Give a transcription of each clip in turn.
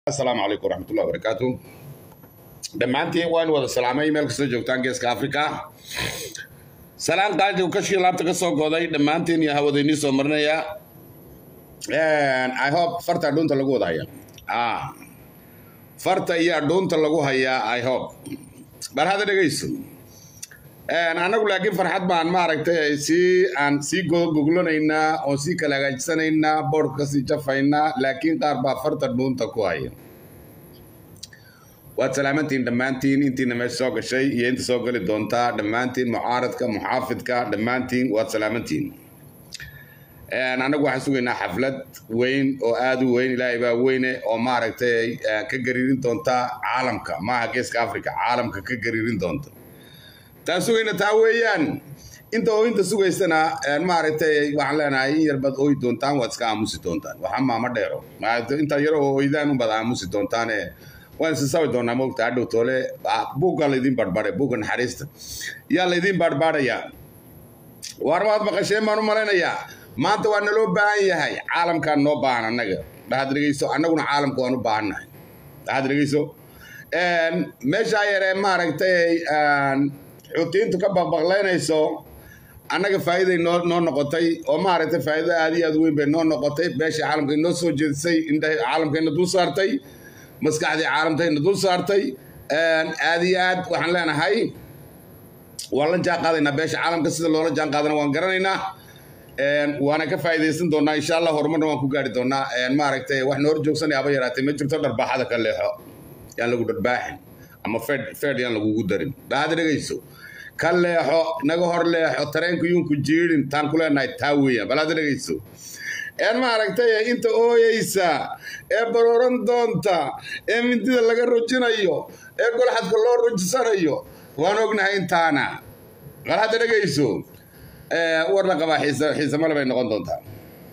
asalaamu calaykum waraxmatullahi wabarakaatu dhammaantiin waan wada salaamay meel kastoo joogtaan geeska africa salaan qaadi uu kashii laabta ka soo goday dhammaantiin iyo hawadaynii soo marinaya i hope farta adhuunta lagu wada haya ah farta iyo adhuunta lagu hayaa i hope bal hadda dhegayso anagu laakiin farxad baan maaragtay sii aan sii goglanaynaa oo sii kala hagaajisanaynaa boodhka kasii jafaynaa laakiin qaar baa farta dhuunta ku haya waad salaamantiin dhammaantiin intiina meesha soo gashay iyo inta soo geli doontaa dhammaantiin mucaaradka muxaafidka dhammaantiin waad salaamantiin anagu waxaan sugaynaa xaflad weyn oo aada u weyn ilaahay baa weyne oo maaragtay ka gariirin doonta caalamka maaha geeska africa caalamka ka gariirin doonta taan sugayna taa weeyaan inta ooyinta sugaysana maaragtay waxaan leenahay in yarbaad ooyi doontaan waad iska aamusi doontaan waxa maama dheero inta yar oo ooydaan unbaad aamusi doontaane waan isisabi doonaa mogta hadhow toole buugga laydin barbare buugga naxariista yaa laydin barbaarayaa waar waad maqasheen baan u malaynayaa maanta waa naloo baahan yahay caalamkaan noo baahan annaga dhahaad dhegeyso annaguna caalamka waan u baahannahay dhahaad dhegeyso meeshaa yaree maaragtay xuutiyiintu ka baqbaqlaynayso annaga faa'iiday noo noo noqotay oo maaragtay faa'iido aad iyo aad weyn bay noo noqotay beeshii caalamka inoo soo jeedisay indhahay caalamkayna dul saartay maskaxdii caalamkayna dul saartay aad iyo aad waxaan leenahay waan la jaan qaadaynaa beesha caalamka sida loola jaan qaadana waan garanaynaa waana ka faa'iidaysan doonaa insha allah horumarna waan ku gaari doonaa maaragtay wax noor joogsanaya aba yaraatay ma jirto dharbaaxada ka leexo yaan lagu dharbaaxin ama fed fed yaan lagugu darin bahada dhegayso ka leexo naga hor leexo tareenka yuunku jiidhin taan ku leenahay taa weeyaan bal hadda dhegayso een maaragtay inta ooyeysa ee barooran doonta ee mindida laga rujinayo ee golxadka loo rujisanayo waan ognahay intaana bal hadda dhegayso war la qabaa xiise male bay noqon doontaa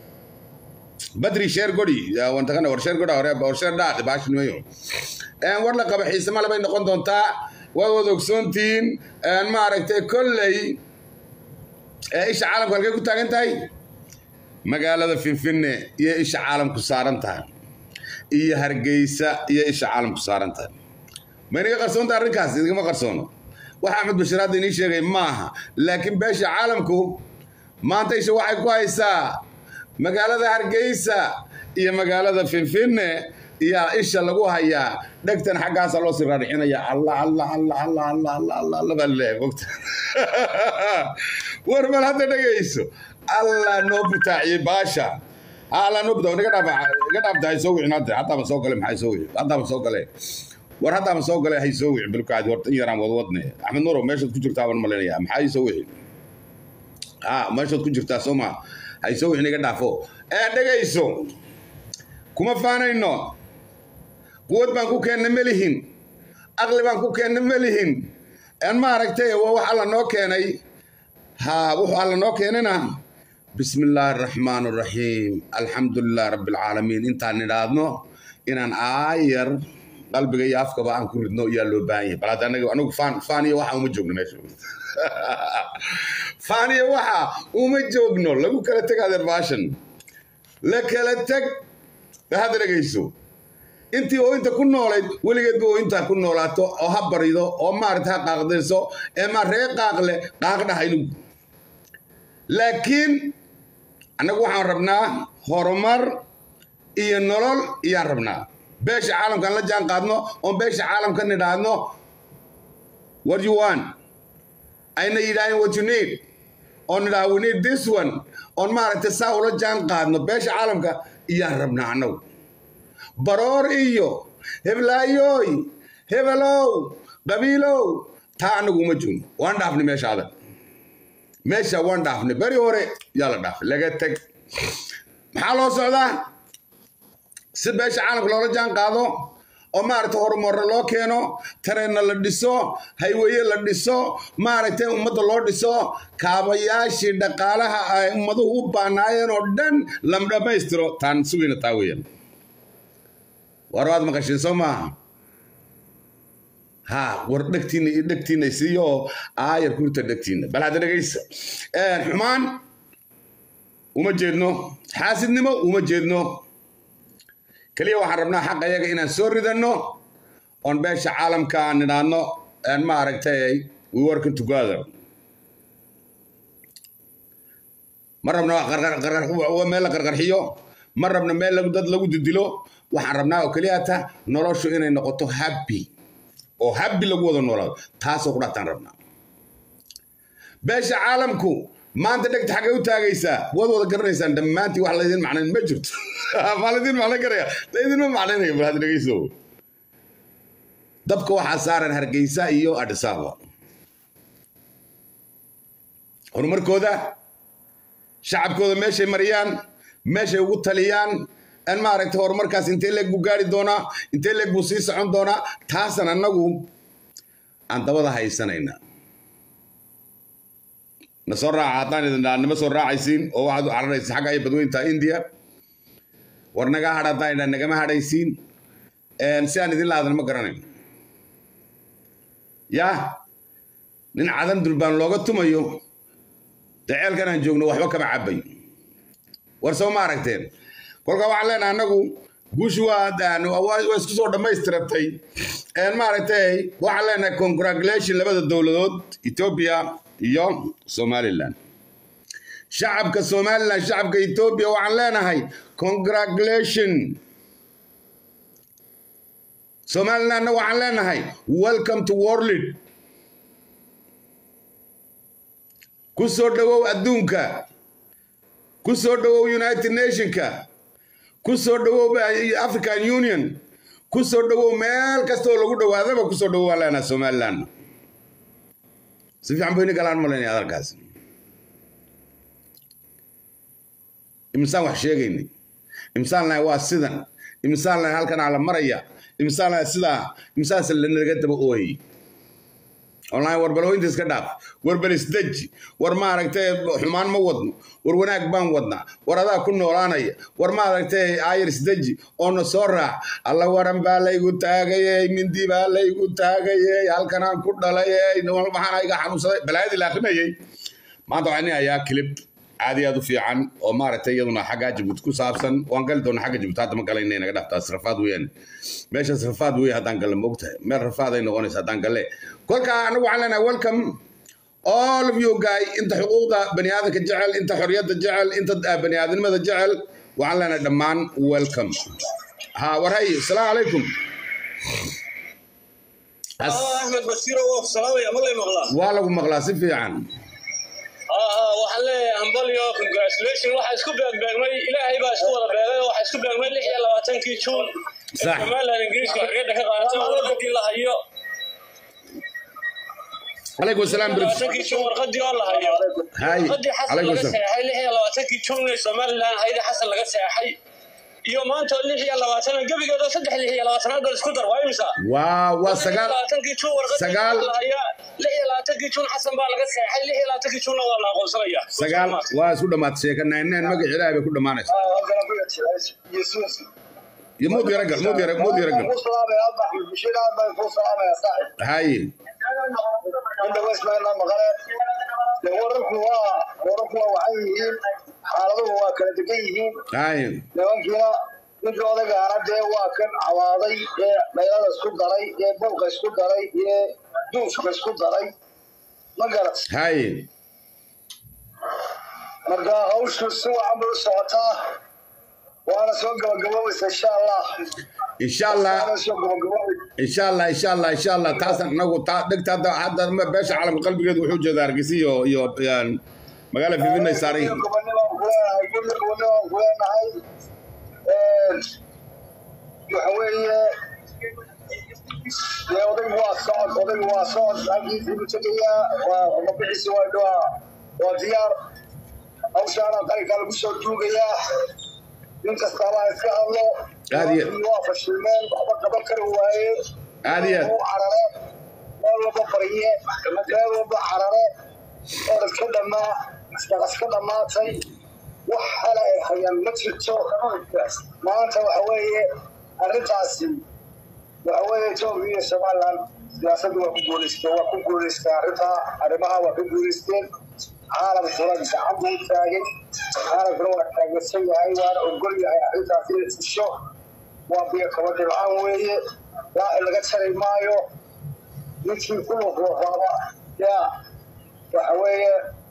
badri sheer godi wantaqana war sheer goda hore war sheer dhaad baashnimayo war la qaba xiise male bay noqon doontaa waad wada ogsoontihiin maaragtay kolley isha caalamku halkay ku taagan tahay magaalada finfinne iyo isha caalamku saaran tahay iyo hargeysa iyo isha caalamku saaran tahay ma inaga qarsoonta arrinkaas idinma qarsoono wax axmed bashir hadda inii sheegay maaha laakiin beesha caalamku maanta isha waxay ku haysaa magaalada hargeysa iyo magaalada finfinne iyo isha lagu hayaa dhegtan xaggaasa loo sii raadixinaya allah allah allah allah allah allah allah allah baa leeyahay mogta war bal hadda dhegayso allah noo butaaciyey baasha allah noo butaa iga dhaaf iga dhaafta hay soo wicin hadda haddaaba soo gale maxay soo wicin haddaaba soo gale war haddaaba soo gale hay soo wicin bilkaadi horta in yaraan wadwadne axmed nuuro meeshaad ku jirtaa baan malaynayaa maxay soo wicin ha meeshaad ku jirtaa soo ma hay soo wicin iga dhaafo ee dhegayso kuma faanayno quwad baan ku keenna ma lihin aqli baan ku keenna ma lihin maaragtay waa wax alla noo keenay ha wuxuu alla noo keenana bismi illaahi araxmaan araxiim alxamdu lilah rabbi alcaalamiin intaan nidhaadno inaan aayar qalbiga iyo afkaba aan ku ridno yaa loo baahan yahay bal hadda anaga anagu faan faaniya waxa uma joogno meesha faaniya waxa uma joogno lagu kala teg adeer baashan la kala teg hadda dhegayso intii oo inta ku noolayd weligeedba oo intaa ku noolaato oo ha barido oo maarata ha qaaqdayso ee ma ree qaaqle qaaqdhahaynu laakiin annagu waxaan rabnaa horumar iyo nolol iyaan rabnaa beesha caalamkaan la jaan qaadno oon beesha caalamka nidhaadno what you want ayna yidhaaheen what you need oo nidhaha we need this one oon maaragtay saa ula jaan qaadno beesha caalamka iyaan rabnaa annagu baroor iyo heblaayoy hebelow qabiilow taa annagu uma joogno waan dhaafnay meesha adag meesha waan dhaafnay beri hore yaa la dhaafay laga teg maxaa loo socdaa si beesha caalamka loola jaan qaado oo maaragtay horumarro loo keeno tareenna la dhiso hayweye la dhiso maaragtay ummadda loo dhiso kaabayaashii dhaqaalaha ay ummaduhu u baanaayeen oo dhan lam dhammaystiro taan sugayna taa weeyaan war waad maqasheen soo maaha ha war dhegtiina iyo dhegtiina siiyo aayar kurta dhegtiina bal hadda dhegaysa xumaan uma jeedno xaasidnimo uma jeedno keliya waxaan rabnaa xaqa iyaga inaan soo ridanno oon beesha caalamka aan nidhaahno aan ma aragtay we working together ma rabno meel la qarqarxiyo ma rabno meel dad lagu didilo waxaan rabnaa oo keliya ta noloshu inay noqoto happy oo happy lagu wada noolaado taasoo ku dhataan rabnaa beesha caalamku maanta dhegta xaggay u taagaysaa waad wada garanaysaan dhammaantii wax laydin macnayn ma jirto maa laydin macnayn karaya laydinma macnaynayo bal had dhegeyso dabka waxaa saaran hargeysa iyo adhisaaba horumarkooda shacabkooda meeshay mariyaan meeshay ugu taliyaan an maaragtay horumarkaas intee leeg buu gaari doonaa intee leeg buu sii socon doonaa taasan annagu aan dabada haysanayna na soo raaca haddaan idin dhaa nima soo raacaysiin oo waxaad u cararaysiin xagga ay badweynta india war nagaa hadh haddaan idhaa nagama hadhaysiin si aan idin laadan ma garanayn yaa nin cadan dulbaan looga tumayo daceelkan aan joogno waxba kama cabayo war soo ma aragteen kolkaa waxaan leenahay annagu guushu waa isku soo dhammaystiratay maaragtay waxaan leenahay congratulation labada dowladood ethiopia iyo somaliland shacabka somaliland shacabka ethiopia waxaan leenahay congratulation somalilandna waxaan leenahay welcome to world ku soo dhowow adduunka ku soo dhowow united nationka ku soo dhowow african union ku soo dhowow meel kasta oo lagu dhowaadaba ku soo dhowow waan leenahay somaliland si fiican bayni galaan malaynaya hadalkaas imsaan wax sheegaynay imsaan lahay waa sidan imsaan lahay halkan aa la maraya imsaan lahay sidaa imsaanse lanaga daba ooyay online war balooyinta iska dhaaf war bal isdeji war maaragtay xumaan ma wadno war wanaag baan wadnaa war adaa ku noolaanaya war maaragtay aayar isdeji oona soo raac alla waran baa laygu taagayey mindi baa laygu taagayey halkanaan ku dhalayey maxaan iga xanuunsaday balaayadii la akrinayay maanta waxaan hayaa clip aad iyo aad u fiican oo maaragtay iyaduna xagga jabuuti ku saabsan waan gali doona xagga jabuuti hadda ma galayna naga dhaftaas rafaad weeyaan meeshaas rafaad weeye haddaan galle moogtahay meel rafaad ay noqonaysa haddaan galle kolka anagu waxaan leenahay welcome all of you guy inta xuquuqda bani aadamka jecel inta xorriyadda jecel inta bani aadamnimada jecel waxaan leenahay dhammaan welcome ha war hay asalaamu calaykum axmed basiiro waa salaamaya ma lay maqlaa waa lagu maqlaa si fiican waxaan leeyahay hambalyo congratulation waxaa isku beegbeegmay ilaahay baa isku wada beegay waxaa isku beegmay lix iyo labaatankii juun Sax. somaliland ingiriiska xorriyadda ka qaadatay warqadii la hayo calaykum asalaam brid labaatankii juun warqadii oo la hayo hay warqadii xasan calaykum laga asalaam seexay lix iyo labaatankii juun ee somaliland hayda xasan laga seexay iyo maanta oo lix iyo labaatan gebigeeda saddex lix iyo labaatanaad bal isku dar waa imisa waa waa sagaal labaatankii juun warqadii sagaal- la hayaa lix iyo labaatankii juun xasan baa laga seexay lix iyo labaatankii juunna waa la aqoonsanaya sagaal waa isku dhammaatay sheeka nayneen magac ilaahay bay ku dhammaanaysa iyo muud yara gal muud yara muud yara gal hay xaaladuhu waa kala degan yihiin hay nimankiina ninka odagaana dee waa kan cawaaday ee dhaylada isku daray ee bulka isku daray ee duufka isku daray ma garat hay marka hawshu si wacan bay u socotaa waana soo gabagaboobeysa insha allah insha allah waana soo gabagaboobeysa insha allah insha allah insha allah taasan anagu taa dhegta hadda hadda ma- beesha caalamka qalbigeedu wuxuu jeedaa hargeysa iyo iyo yaan magaala fifinay saaran yihiin gobonibaan kuleenahay guryo gobonibaan kuleenahay waxa weeye dee odaygu waa socod odaygu waa socod halkiisii buu tegayaa waa mabixiisi waa waa waa diyaar hawshaana qalinkaa lagu soo duugayaa nin kastaaba ha iska hadlo Aad iyo- Nimankii waa fashilmeen waxba qaban kari waaye Aad iyo- u carare meel walba barye meel walba carare oo iska dhamaa iska dhamaatay wax hala ay hayaan ma jirto maanta waxa weeye arrintaasi waxa weeye etoobiya iyo somaliland siyaasaddu waa ku guuleysteen waa ku guuleysteen arrintaa arrimaha waa ku guuleysteen caalamkuna gacan buu taagay caalamkuna waa taageersan yahay waana ogol yahay arrintaas inay fusho waa biyo kaba dhibcaan weeye raaci laga jari maayo ninkii ku luqluqaaba yaa waxa weeye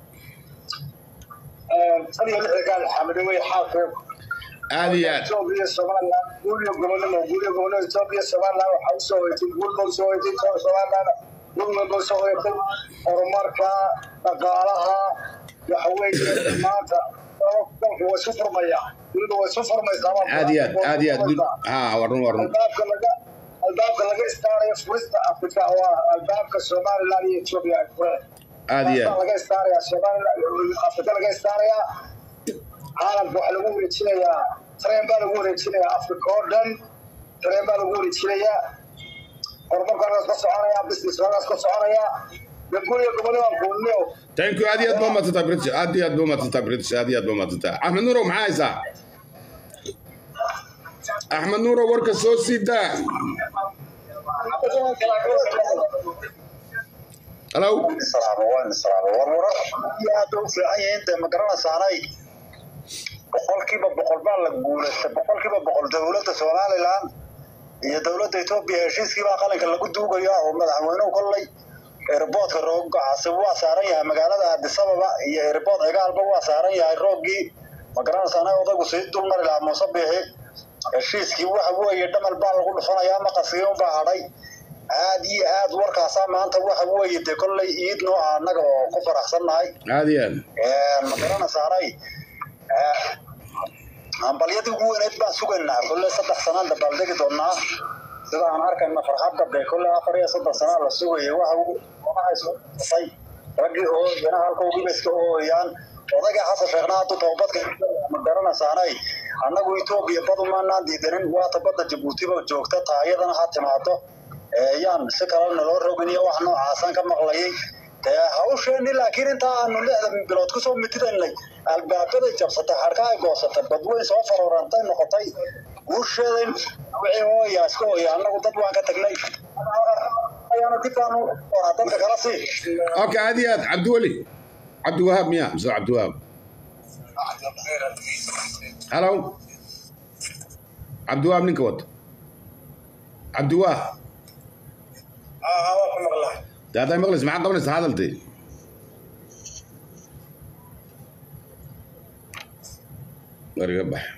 tan iyo lixda gaal xamide wey xaalkeedu aad iyo aad Ethiopia, Somaliland, guulyo gobonimo, guulyo gobonimo, Ethiopia, Somaliland waxaa usoo hoyatay guul baa usoo hoyatay koox Somaliland guul baa usoo hoyatay horumarka dhaqaalaha waxa weeye maanta dalku waa isu furmaya dunidu waa isu furmaysaa aad iyo aad aad iyo aad ha waa run waa run albaabka laga albaabka laga istaarayo furista Afrika waa albaabka Somaliland iyo Ethiopia ay fureen aad iyo aad laga istaaraya Somaliland Afrika laga istaaraya caalamka waxaa lagu wareejinayaa tareen baa lagu wareejinayaa africa oo dhan tareen baa lagu wareejinayaa horumarkaas ka soconaya business kaas ka soconaya gabguriga gobonima guulniyo thank you aad iyo aad baa maadsantaa british aad iyo aad baa maadsantaa british aad iyo aad baa maadsantaa axmed nuurow maxaa haysaa axmed nuurow warka soo sii daa halow warwarar iyo aad bay u fiican yihiin dee ma garanaysaanay boqolkiiba boqol baa la guulaystay boqolkiiba boqol dowladda somaliland iyo dowladda etoobiya heshiiskiibaa qalinka lagu duugaya oo madaxweynuhu kollay airboodka roogacasi waa saaran yahay magaalada addisababa iyo airbood cigaalba waa saaran yahay roogii ma garanaysaanay odaygu sii dulmari lahaa muuse biixi heshiiskii waxa weeye dhamal baa lagu dhufanayaa maqaskii unbaa hadhay aad iyo aad warkaasaa maanta waxa weeye dee kollay iid noo ah annaga oo ku faraxsannahay aad iyo aad ma garanaysaanay hambalyadii ugu weyneyd baan sugaynaa kolley saddex sanaan dabaaldegi doonaa sida aan arkayna farxadda dee kolley afar iyo soddon sanaa la sugayay waxa unahaysay raggii oo iyana halka ugiba iska ooyaan odayga xasan sheekhna hadduu toobadka ma garanaysaanay annagu etoobiya badumaanaan diidanin waata badda jabuutiba joogta taayadana ha timaado yaan si kale naloo rogin iyo wax noocaasaan ka maqlayay dee hawsheeni laakiin intaa aanu lixda bilood kusoo mitidaynay albaabaday jabsatay xarka ay goosatay badweyn soo farorantay noqotay guusheeday wixii hooya iska hooya annagu dad waan ka tagnay ayaana dibbaanu oraa dadka kala sii okay aad iyo aad cabdiweli cabdiwahaab miya mise cabdiwahaab halow cabdiwahaab ninka wata cabdiwaah waa ku maqlaa dee hadday maqlaysa maxaa qabanaysa hadaltee war iga bax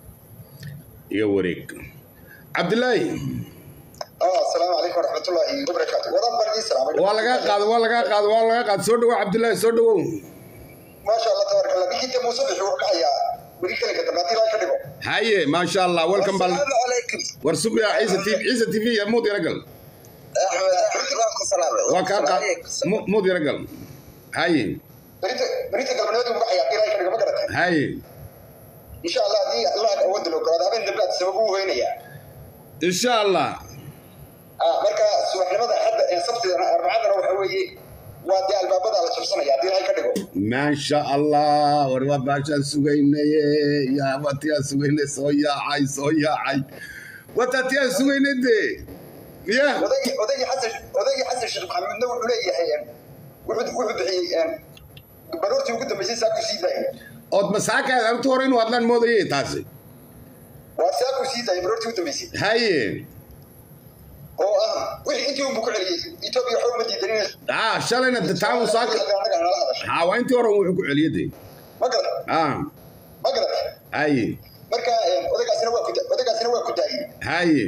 iga wareeg cabdilaahi asalaamu calaykum waraxmatullaahi wabarakaatu wadan baan idin salaamay waa lagaa qaado waa lagaa qaado waa lagaa qaado soo dhawow cabdilaahi soo dhawow maasha allah tabaaraka allah ninkii muuse bixi wuxuu dhacayaa weli kelinka dambe haddii laa ka dhigo haye maasha allah welcome bal asalaamu calaykum war sugya ciise tv ciise tv ya muud yara gal axmed axmed baan ku salaamay waa kaa qaad mu- muud yara gal haye berita berita galbeed uu dhacayaa haddii laa ka dhigo ma garatay haye insha allah haddii allah awood loo galaado habeen dambe aad sabab u weynayaa insha allah ah marka subaxnimada hadda ee sabtidana arbacadana waxa weeye waa dee albaabada la jabsanaya haddii laa ka dhigo maasha allah war waa baashaan sugaynaye yaa watiyaan sugaynay soo yaacay soo yaacay watatiyaan sugaynay dee ya odaygii odaygii xasan odaygii xasan sheekh maxamuudna wuxuu leeyahay wuxuu wuxuu bixiyey baroortii ugu dambeysay saa ku sii daayay ood masaaka aragti hore inuu hadlaan moodayay taasi waa saa ku sii daayay baroortii ugu dambeysay haye oo ah wixii intii unbu ku celiyey etoobiya waxba uma diidanin ah shalayna de taamu saaka anaga nala hadashay ha waa intii hore wuxuu ku celiyay dee ma garata ah ma garata haye marka odaygaasina waa ku da- odaygaasina waa ku daayey haye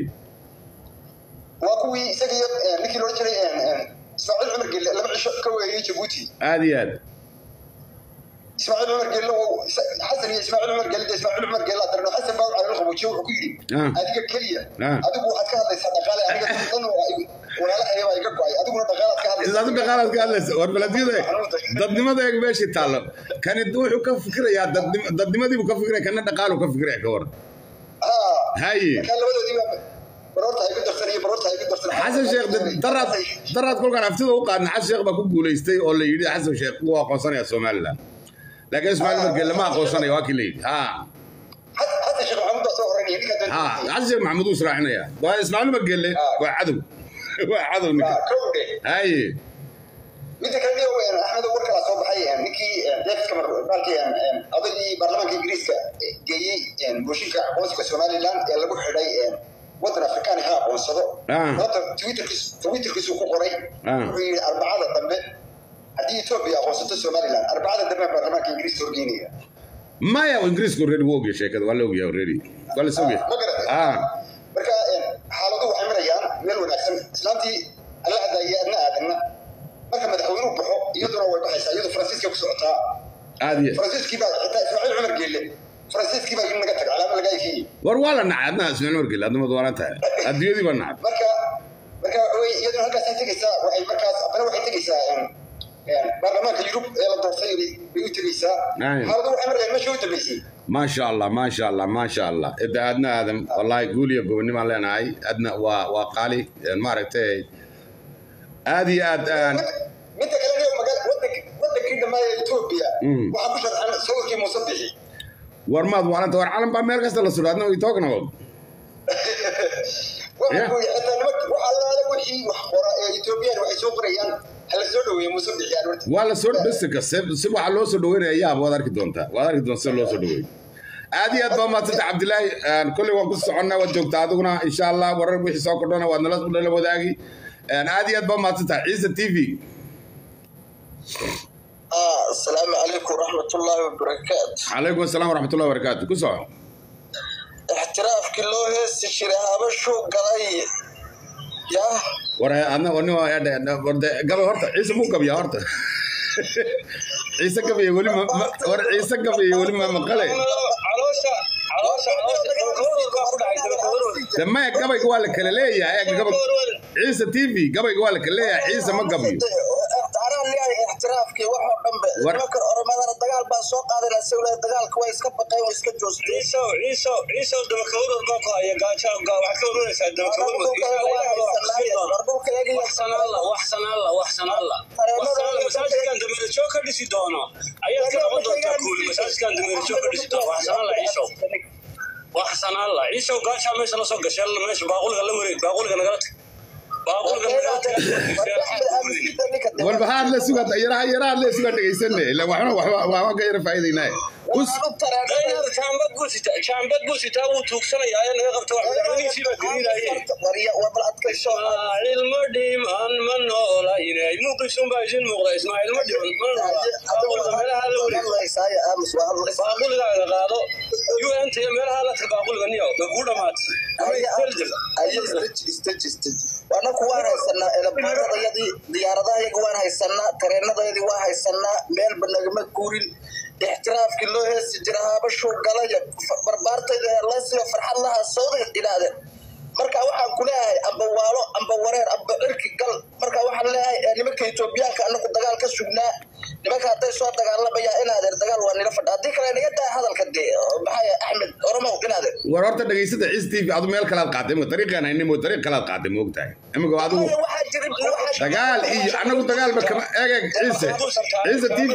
waa kuwii isaga iyo ninkii loo jiray ismaaciil cumar gelle laba cisho ka weeyey jabuuti aad iyo aad ismaaciil cumar gelle oo xasan iyo ismaaciil cumar gelle dee ismaaciil cumar gelle adarno xasan baa u calal qabuujiyo wuxuu ku yidhi Ah. adiga keliya Ah. adigu waxaad ka hadlaysaa dhaqaale aniga dan walaalahaya baa iga go-ay adiguna dhaqaalaad ka hadlaysaa adu dhaqaalaad ka hadlaysa war baladyada dadnimada eeg meeshii taallo kani wuxuu ka fikirayaa dadnim- dadnimadiibuu ka fikiraya kana dhaqaaluu ka fikiraya ka war Ah. haye markaa labadoodii baa baroorta ay ku darsan iyo baroorta ay ku darsan xasan sheekh de- daraad daraad kolkaan haftida u qaadna xasan sheekh baa ku guulaystay oo la yidhi xasan sheekh wuu aqoonsanaya somaliland laakiin ismaaciil margel lama aqoonsanaya waa kii la yidhi ha xasan sheekh maxamuud baa soo horeynaya ninkaa ha xasan sheekh maxamuud uu israacinaya waa ismaaciil margelle waa cadow waa cadow ninka kowdhe haye midda kale niyo axmed war kala soo baxay ninkii david cameron baalkii odaygii baarlamaanka ingiriiska geeyey mooshinka aqoonsiga somaliland ee lagu xidhay waddan afrikaan ha aqoonsado Ah. horta twitterkiis twitterkiisu ku qoray Ah. wuxuu yidhi arbacada dambe haddii etoobiya aqoonsato somaliland arbacada dambe baarlamaanka ingiriiska horgeynaya maya ingiriisku already wuu ogyahay sheekada waa la ogyahay already waa la sogyahay ma garatay ah marka xaaladuhu waxay marayaan meel wanaagsan islaantii alla hadaya adna aadanna marka madaxweynuhu baxo iyaduna way baxaysaa iyadu faransiiska ku socotaa aad iyo faransiiskii baa xitaa ismaaciil cumar geelle faransiiskii baa in naga tag calaama laga ekeeyey war waa la nacay adna ismaciil markil adnamad waalan tahay adduunyadii baa nacay marka marka waxa weye iyaduna halkaasay tegaysaa waxay markaas haddana waxay tegaysaa em, em, baarlamaanka yurub ee la doortay bay bay u tegaysaa Ay. xaaladu waxay marayaan meesha u dambeysay maasha allah maasha allah maasha allah ida adna aadan wallahi guul iyo gobonnimaan leenahay adna waa waa qaali maaragtay aad iyo aad aan midda kale niyo magaa wadank wadankii dhammaaya etoobiya Mm. waxaa ku sharxan sawirkii muuse bixi war maad waalanta war calan baa meel kasta la sudho adna way talking about waxa Yeah. ku yidhi xitaa nimanka waxa allaala wixii wax qora ee etoobiyaan waxay soo qorayaan hala soo dhaweeye muuse bixi aan horta waa la soo bisiga si si waxaa loo soo dhaweynaya yaab waad arki doontaa waad arki doontaa sida loo soo dhaweeyo aad iyo aad baa maadsanta cabdilaahi Een, kolley waan ku soconnaa waad joogtaa adiguna insha allah warar wixii soo kordhona waad nala nala wadaagi Een, aad iyo aad baa maadsantaha ciise t v asalaamu calaykum waraxmatullaahi wabarakaatu calaykum asalaam waraxmatullahi wabarakaatu ku soco ixtiraafkii loo heesi jiray habashuu galay yah war adna wani warde gabay horta ciise muu gabiyaa horta ciise gabaya weli ma ma- war ciise gabaya weli ma maqale caloosha caloosha caloosha dabakawarood baa ku dhacay dabakawarood de maya gabayga waa la kala leeyahay eega gabay ciise t v gabayga waa la kala leeyahay ciise ma gabiyo anaa leeyahay ixtiraafkii waxoo dhanbe War- nimankan oromadana dagaal baa soo qaadana sawla dagaalka way iska baqeen way iska joosteen ciisow ciisow ciisow dabakawarood baa ku haya gaajo ga- waxaad ka warwaraysaa dabakawarood wax sanaalla wax sanaalla wax sanaalla wax sanaalla masaajidkan dameerajoog ka dhisi doono ayaad ka noqon doontaa kuuli masaajidkan dameerajoog ka dhisi doono wax sanaalla ciisow wax sanaalla ciisow gaajaa meesha la soo gashay meesha baaquliga la wareeg baaquliga nagala tag baaquliga nagala tag war maxaad la sugaa yaraha yaraha la sugaa dhegaysane ila waxna waxba waxba ka yara faa'iidaynaa us dayar jaambad buu sitaa jaambad buu sitaa wuu tuugsanayaa ee naga qabta wax madaxweynihiisii baa gariiraaye ismaaciil ma dhiman ma noolayne muuqiisun baa idin muuqda ismaaciil ma dhiman ma noola baaquliga meelaha la wareeg baaquligaaga qaado un iyo meelaha la tag baaquliga niyo ma kuu dhamaat anaku waan haysanaa elaboradayadii diyaaradahayaga waan haysanaa tareenadayadii waan haysanaa meelba nagama guurin ixtiraafkii loo heesi jira habashuu galaya barbaartayda heerlaysiga farxad lahaa sawdeed ilaade marka waxaan ku leeyahay amba waalo amba wareer amba cirki gal marka waxaan leeyahay eh, nimanka etoobiyaanka anaku dagaal ka sugnaa nimanka hadday soo dagaalamayaan inaadeer dagaal waa nila fadha haddii kale naga daa hadalka dee maxaa axmed oromow inaadeer war horta dhegaysada ciise t v adu meel kalaad qaatay imika dariiqaan haynimo dariiq kalaad qaatay ma ogtahay imika adigu waxaa jira waxaa dagaal iyo anagu dagaalba kama eeg ciise ciise t v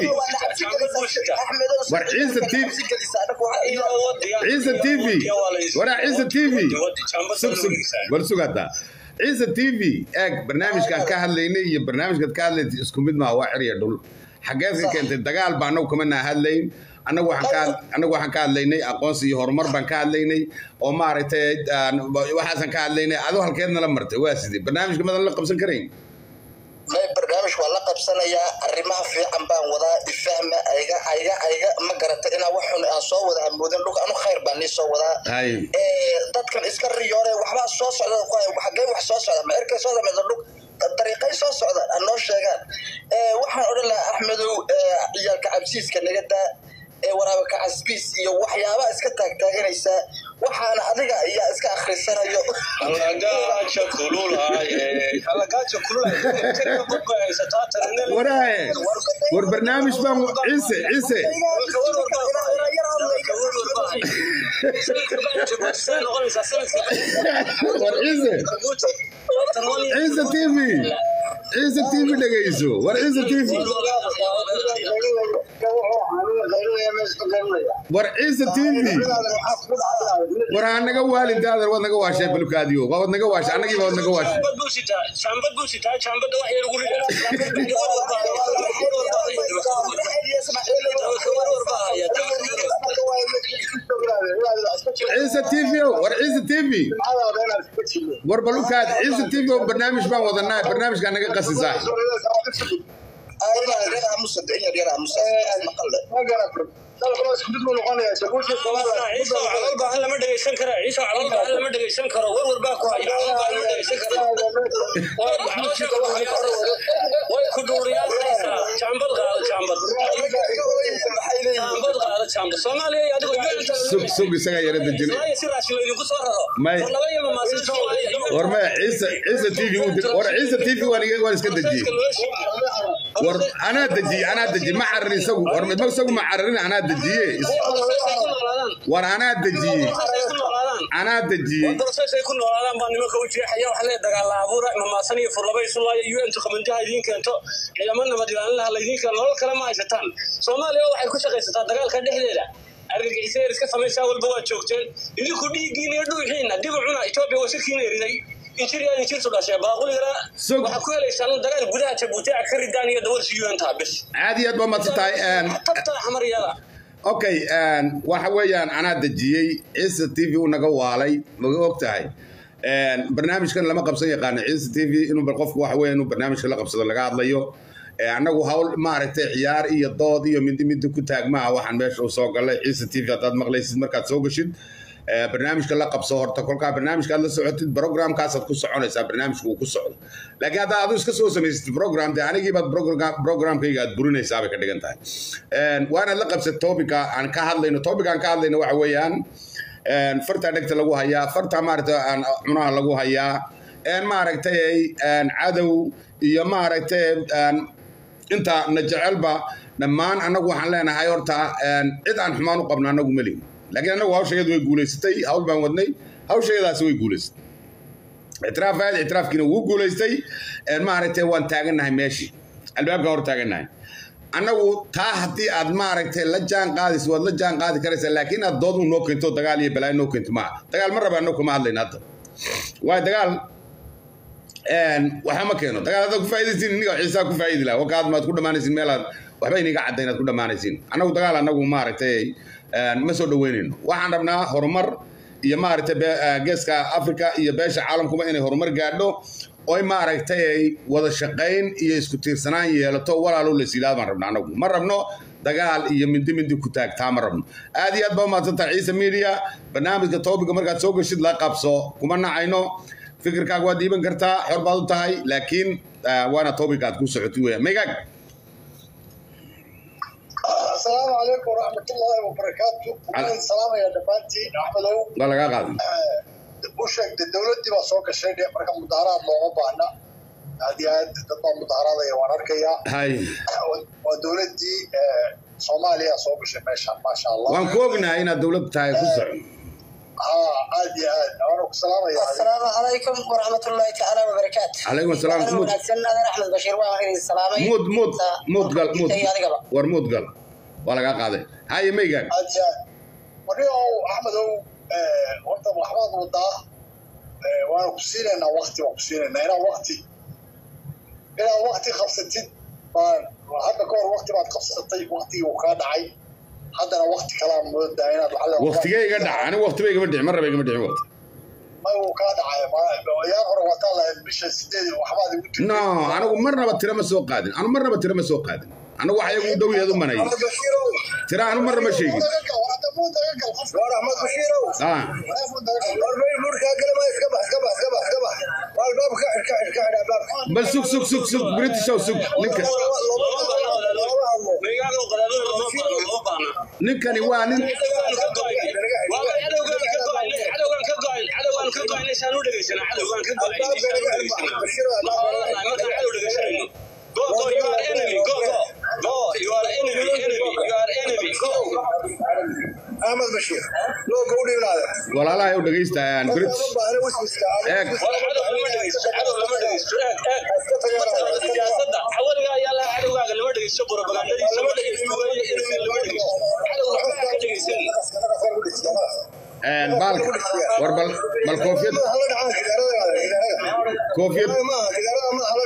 war ciise t v ciise t v waraa ciise t v sug sug war sugataa ciise t v eeg barnaamijkaan ka hadlaynay iyo barnaamijkaad ka hadlaysay isku mid maaha waa xer iyo dhul xageed ka keentay dagaal ba anagu kama naa hadlayn anagu waxaan ka had- anagu waxaan ka hadlaynay aqoonsi iyo horumar baan ka hadlaynay oo maaragtay aan- waxaasaan ka hadlaynay adoo halkeed nala martay waa sidee barnaamijka madan la qabsan karayn may barnaamij waa la qabsanayaa arrimaha fiican baan wadaa ifahma ayga ayga ayga ma garata inaa wax xun aan soo wada hamoodin dhulka anu khayr baan nii soo wadaa hay Eh, dadkan iska riyoore waxbaa soo socda ku haya, xaggee wax soo socda ma cirkay soo dameysa dhul dariiqay soo socda aan noo sheegaan Eh, waxaan odhan lahaa axmedow eh, ciyaalka cabsiiska naga daa ee waraaba kacasbiis iyo waxyaabaa iska taagtaaganaysaa waxaana adiga ayaa iska akhrisanayo alagaaja kululaay alagaaja kululaay budbay haysataa tanine waraaye war barnaamij baan ciise ciise war ciise ciise t v ciise t v dhegayso war ciise t v aniga qaylinaya meesha ka qaylinaya war ciise t v Saaxiibadaadan maxaa kugu dhacday? war ha naga waalin daadar waad naga waashay balkaadiyo waad naga waashay annagiiba waad naga waashay Jambad buu sitaa, jambad buu sitaa, jambada wax yar ugu rida. War war baa haya, war war baa haya, war war baa haya, Marka waa in la iska ogaado, inaad la iska jiro. ciise t v war ciise t v Jimcadaada inaad iska jiro. war balukaad ciise t v oo barnaamij baan wadanaa barnaamijkaa naga qasi saaxib Ma garato. Dalka waa isku mid buu noqonayaa. Jabuuti Soomaaliya. ciise calal baahan lama dhegeysan kara ciise calal baahan lama dhegeysan karo war war baa ku haya calal baahan lama dhegeysan karo way caloosha ku haya way ku dhuuriyaalaysaa jambad qaado jambad jambad qaado jambad soomaaliya iyo adigu yuanta sug sug isagaa yara dejinay Soomaaliya si raashin laydinku soo raro May. war laba iyo mamaasin soomaaliya war maya ciise ciise t v uu de- war ciise t v waan iga- waan iska dejiyey war anaa dejiyey anaa dejiyey ma cararin isagu war ma isagu ma cararin anaa dejiyey Is- war anaa dejiyey anaa dejiyey ay ku noolaadaan baa nimanka u jeexaya wax lee dagaala abuura mamaasan iyo furlaba isu laaya un qabanjaha idiin keento ciidamo nabad ilaalinlaha laydiin keeno nolol kale ma haysataan soomaaliya waxay ku shaqaysataa dagaalka dhexdeeda argagixisay iska samaysaa walba waa joogteen idinku dhiiggiin iyo dhuuxiina dib u cuna etoobiya wasirkiina eriday injir yaa injirtu dhashee baaquligana Sug. waxaa ku helaysaan dagaal gudaha jabuuti a ka ridaan iyo dawarsi un taa bis aad iyo aad baa mahadsan tahay een, tabtaa xamaryada okay een, waxa weeyaan anaa dejiyey ciise t v uu naga waalay maga og tahay Een, barnaamijkan lama qabsan yaqaano ciise t v inuu bal qofku waxa weya inuu barnaamijka la qabsado laga hadlayo Ee, annagu hawl maaragtay ciyaar iyo dood iyo mindi mindi ku taagmaha waxaan meesha u soo galay ciise t v haddaad maqlaysid markaad soo gashid Ee, barnaamijka la qabso horta kolkaa barnaamijka aad la socotid programkaasaad ku soconaysaa barnaamijka uu ku socdo laakiin haddaa adu iska soo samaysatid program dee anigiibaad program- programkayga aad burinaysaa bay ka dhigan tahay Een, waa inaad la qabsad topica aan ka hadlayno topic aan ka hadlayno waxa weeyaan een, farta dhegta lagu hayaa farta maaragtay aan cunaha lagu hayaa een maaragtay een, cadow iyo maaragtay een, inta na jecelba dhammaan annagu waxaan leenahay horta een, cid aan xumaan u qabno annagu ma lihin laakiin annagu hawshageedu way guulaysatay hawl baan wadnay hawshageedaasi way guulaysatay ictiraafaad ictiraafkiina wuu guulaystay een, maaragtay waan taagannahay meeshii albaabkaan hor taagannahay annagu taa haddii aad maaragtay la jaan qaadayso waad la jaan qaadi karaysaa laakiin aad dood u noo keento dagaal iyo balaayo noo keento maaha dagaal ma raba annagu kama hadlayna hadda waayo dagaal een, waxba ma keeno dagaal haddaad ku faa'iidaysiin iniga ciisaa ku faa'iidi laha wakaad maad ku dhammaanaysiin meelaad waxba iniga cadda inaad ku dhammaanaysiin annagu dagaal annagu maaragtay een, ma soo dhaweynayno waxaan rabnaa horumar iyo maaragtay be- eh, geeska africa iyo beesha caalamkuba inay horumar gaadho oy maaragtay ay wada shaqayn iyo isku tiirsanaan yeelato walaalo la siidhaad baan rabna annagu ma rabno dagaal iyo mindi mindi ku taag taa ma rabno aad iyo aad baa umahadsantaha ciise media barnaamijka toobiga markaad soo gashid la qabso kuma nacayno fikirkaaga waad dhiiban kartaa xor baad u tahay laakiin ah, waana topic aad ku socotid weya maygaag asalaamu calaykum waraxmatullaahi wabarakaatu waxaan salaamayaa dhammaantiin axmedow waa lagaa qaaday u sheegtay dowladdii baa soo gashay dhe marka mudaharaad looma baahna aad iyo aad dad baa mudaharaadaya waan arkayaa hay waa dowladdii eh, soomaaliya soo gashay meeshaan maasha allah waan ku ognahay inaad dowlad tahay ku soco haa aad iyo aad waana ku salaamaya السلام عليكم ورحمة الله تعالى وبركاته. calaykum asalaam أنا muud wanaagsan adeer Axmed Bashiir waan idin salaamay. muud muud Sa- muud gal muud Intay adigaba. war muud gal waa lagaa qaaday haye maygaag aad iyo aad warniow axmedow eh, horta waxbaad wadaa eh, waana ku siinaynaa wakti waan ku siinaynaa inaad wakti inaad wakti qabsatid baan hadda ka hor wakti baad qabsatay waktigii uu kaa dhacay haddana wakti kalaa moodaa inaad lacala waqtigee iga dhaca anigu waqtiba igama dhicin mar raba igama dhicin waqti may uu kaa dhacay ma- yaa hore wataa lahayd bisha sideed waxbaad igu jirtay no anigu marnaba tira ma soo qaadin anu marnaba tira ma soo qaadin anigu wax iyagu dhow yaad u manayay bashiirow tira anu marna ma sheegin war axmed bashiirow ah bal sug sug sug sug britishow sug ninka Meygaaga qadaadada lama baahna, lama baahna. ninkani waa nin axmed bashiir loo gowdhiinaada walaalahay u dhagaystaan british eeg dhegeysto propagandadiisa ma dhegeysto waayo ilmi lama dhegeysto cadow waxba ka dhegeysan baalka war bal bal koofiyad koofiyad maaha